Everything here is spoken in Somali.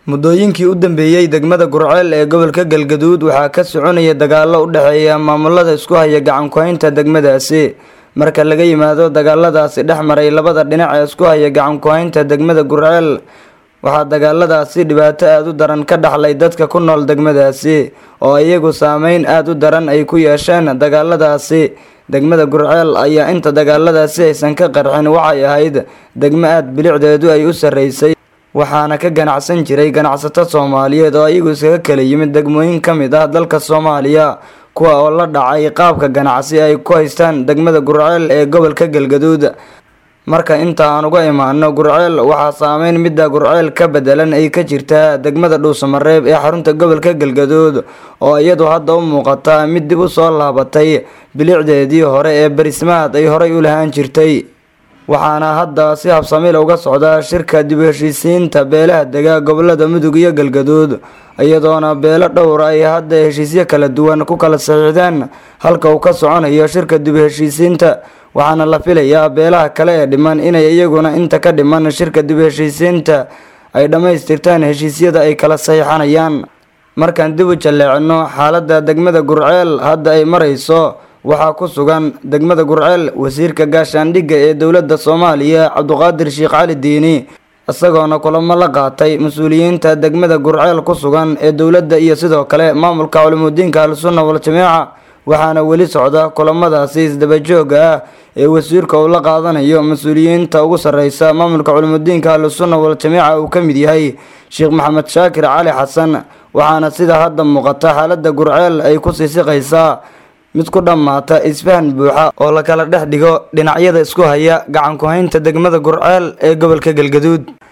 muddooyinkii u dambeeyey degmada gurceel ee gobolka galgaduud waxaa ka soconaya dagaallo u dhexeeya maamulada isku haya gacan ku-haynta degmadaasi marka laga yimaado dagaaladaasi dhex maray labada dhinac ee isku haya gacan ku-haynta degmada gurceel waxaa dagaaladaasi dhibaato aada u daran ka dhaxlay dadka ku nool degmadaasi oo iyagu saameyn aada u daran ay ku yeesheen dagaaladaasi degmada gurceel ayaa inta dagaaladaasi aysan ka qarxin waxay ahayd degmo aada bilicdeedu ay u sarreysay waxaana ka ganacsan jiray ganacsato soomaaliyeed oo iyagu iskaga kala yimid degmooyin ka mid ah dalka soomaaliya kuwa oo la dhacay qaabka ganacsi ay ku haystaan degmada gurceel ee gobolka galgaduud marka inta aan uga imaano gurceel waxaa saameyn midda gurceel ka bedelan ay ka jirtaa degmada dhuusamareeb ee xarunta gobolka galgaduud oo iyadu hadda u muuqata mid dib u soo laabatay bilicdeedii hore ee barismaad ay horay u lahaan jirtay waxaana hadda si habsamil uga socda shirka dib u heshiisiinta beelaha dega gobolada mudug iyo galgaduud iyadoona beelo dhowr ay hadda heshiisyo kala duwan ku kala saxiixdeen halka uu ka soconayo shirka dib u heshiisiinta waxaana la filayaa beelaha kale ee dhiman inay iyaguna inta ka dhiman shirka dib u heshiisiinta ay dhammaystirtaan heshiisyada ay kala saxiixanayaan markaan dib u jalleecino xaaladda degmada gurceel hadda ay marayso waxaa ku sugan degmada gurceel wasiirka gaashaandhigga ee dowladda soomaaliya cabduqaadir sheekh cali diini isagoona kulamo la qaatay mas-uuliyiinta degmada gurceel ku sugan ee dowladda iyo sidoo kale maamulka culimudiinka al-sunna wal-jamaaca waxaana weli socda kulamadaasi isdabajooga ah ee wasiirka uu la qaadanayo mas-uuliyiinta ugu sarreysa maamulka culimudiinka al-sunna wal-jamaaca uu ka mid yahay sheekh maxamed shaakir cali xasan waxaana sida hadda muuqata xaaladda gurceel ay ku sii siqaysaa mid ku dhammaata isfahan buuxa oo la kala dhex dhigo dhinacyada isku haya gacan ku-haynta degmada gurceel ee gobolka galgaduud